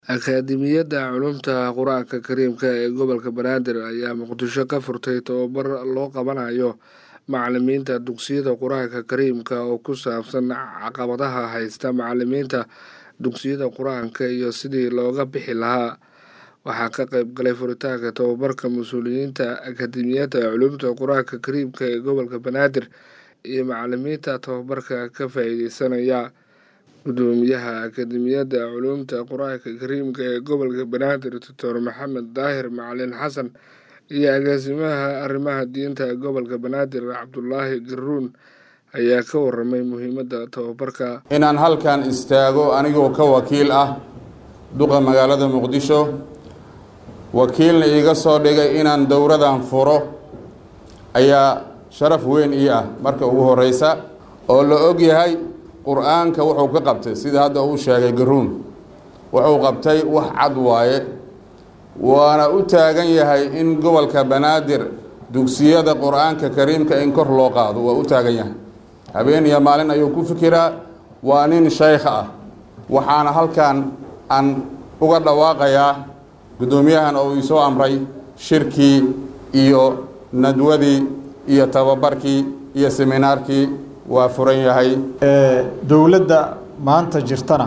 akaademiyadda culuumta qur-aanka kariimka ee gobolka banaadir ayaa muqdisho ka furtay tababar loo qabanayo macalimiinta dugsiyada qur-aanka kariimka oo ku saabsan caqabadaha haysta macalimiinta dugsiyada qur-aanka iyo sidii looga bixi lahaa waxaa ka qeyb galay furitaanka tababarka mas-uuliyiinta akaademiyadda culuumta qur-aanka kariimka ee gobolka banaadir iyo macalimiinta tababarka ka faa-iideysanaya gudoomiyaha akaademiyadda culuumta qur-aanka kariimka ee gobolka banaadir doctor maxamed daahir macalin xasan iyo agaasimaha arrimaha diinta gobolka banaadir cabdulaahi garuun ayaa ka waramay muhiimadda tababarka inaan halkan istaago anigoo ka wakiil ah duqa magaalada muqdisho wakiilna iiga soo dhigay inaan dowradan furo ayaa sharaf weyn ii ah marka ugu horeysa oo la og yahay qur-aanka wuxuu ka qabtay sida hadda uu sheegay garuun wuxuu qabtay wax cad waaye waana u taagan yahay in gobolka banaadir dugsiyada qur-aanka kariimka in kor loo qaado waa u taagan yahay habeen iyo maalin ayuu ku fikiraa waa nin shaykh ah waxaana halkan aan uga dhawaaqayaa guddoomiyahan oo ii soo amray shirkii iyo nadwadii iyo tababarkii iyo seminaarkii waa furan yahay dowladda maanta jirtana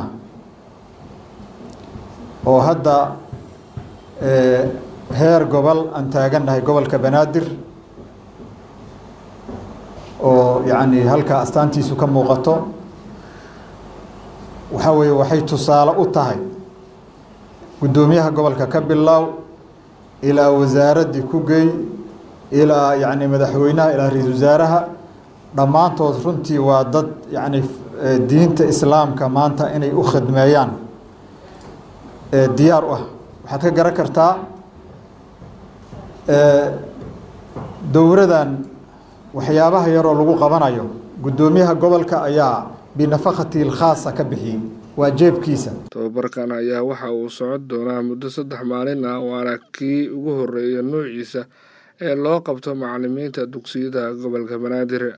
oo hadda heer gobol aan taagannahay gobolka banaadir oo yacni halkaa astaantiisu ka muuqato waxaa weeye waxay tusaale u tahay guddoomiyaha gobolka ka bilaaw ilaa wasaaraddii ku gey ilaa yacni madaxweynaha ilaa ra-iisul wasaaraha dhammaantood runtii waa dad yacni diinta islaamka maanta inay u khidmeeyaan diyaar u ah waxaad ka garan kartaa dowradan waxyaabaha yaroo lagu qabanayo guddoomiyaha gobolka ayaa binafakati ilkhaasa ka bixiyey waa jeebkiisa tababarkan ayaa waxa uu socon doonaa muddo saddex maalin ah waana kii ugu horeeya noociisa ee loo qabto macalimiinta dugsiyada gobolka banaadir